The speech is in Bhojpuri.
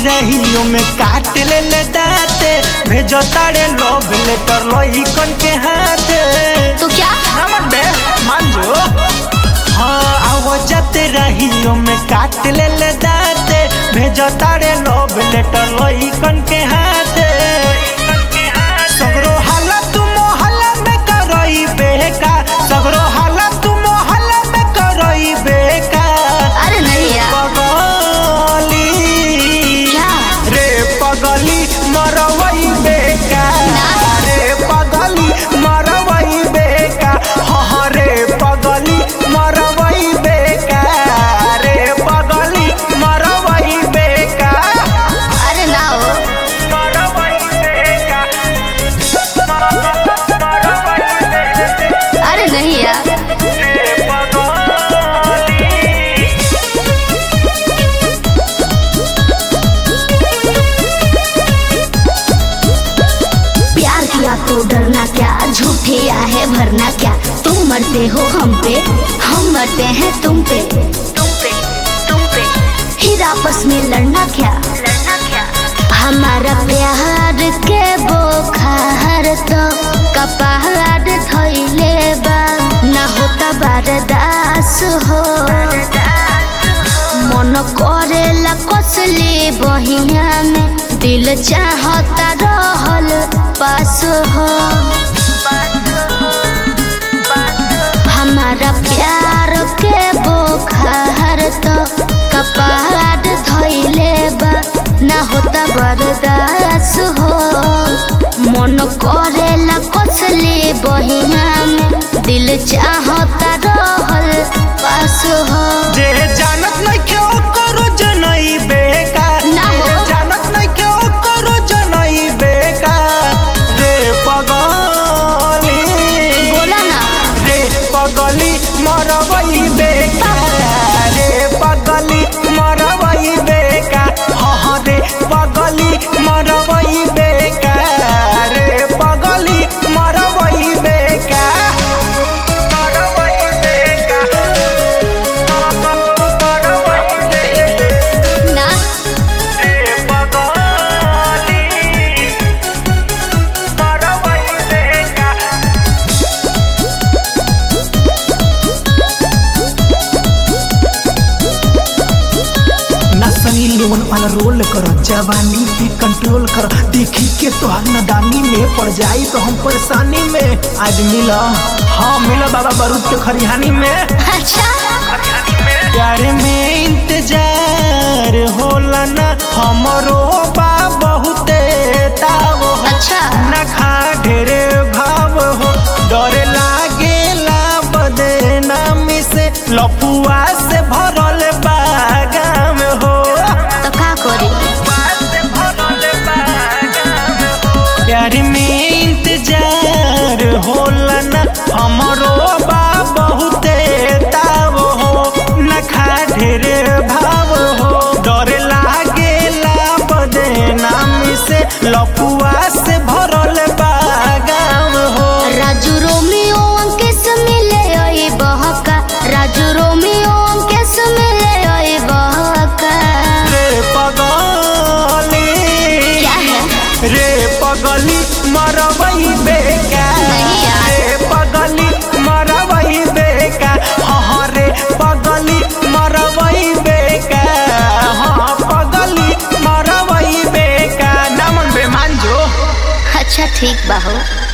रहियो में काट ले ले दाते भेजो तारे लोभ लेटर लोही कन के हाथे तो क्या नमन बे मान जो हाँ आवो जाते रहियो में काट ले ले दाते भेजो तारे लोभ लेटर लोही कन के हाथे सगरो हालत मोहल्ला में करई बेका सगरो हालत मोहल्ला में करई बेका अरे नहीं यार पगली क्या रे पगली मरवई बेका रे पगली मरवई बेका हाँ रे पगली मरवई बेका रे पगली मरवई बेका अरे ना हो मरवई बेका मरवई बेका अरे नहीं यार रे पगली प्यार किया तो डरना क्या झूठे है भरना क्या तुम मरते हो हम पे हम मरते हैं तुम पे तुम पे तुम पे फिर आपस में लड़ना क्या लड़ना क्या हमारा प्यार के बोखार तो कपार धोइले बा ना होता बर्दास हो मन करेला कसली बहिया में दिल चाहता रहल पास हो हमारा प्यार के बोखार तो कपार धोइले बा ना होता बर्दास हो मन करेला कसली बहिया में दिल चाहता रहल पास हो जे जानत नहीं क्यों करो जनई बेका ना हो। जे जानत नहीं क्यों करो जनई बेका रे पगली बोला ना रे पगली मरवई बेका रे पगली मरवई बेका हाँ रे पगली मरवई बेका रे पगली मरवई बेका मरवई बेका मरवई बेका ना रे पगली मरवई बेका नसनी लोन वाला रोल करो जवानी पे कंट्रोल करो देखी के तो नदानी में पड़ जाई तो हम परेशानी में आज मिला हाँ मिला बाबा बारूद के खरिहानी में अच्छा प्यार में इंतजार होला ना हमरो बा बहुते ताव हो अच्छा ना खा ढेरे भाव हो डर लागेला बदनामी से लपुआ से भरल बागाम हो तो का करी प्यार में इंतजार होला ना हमरो बा बहुते ताव हो न खा ढेरे भाव हो डर लागेला बदनामी से लपुआ से भरल बागाम हो राजू रोमियो अंकेश मिले ओए बहका राजू रोमियो अंकेश मिले ओए बहका रे पगली क्या है रे पगली मरवई बेका नहीं यार। रे पगली मरवई बेका हाँ रे पगली मरवई बेका हाँ पगली मरवई बेका नमन बेमान जो अच्छा ठीक बा हो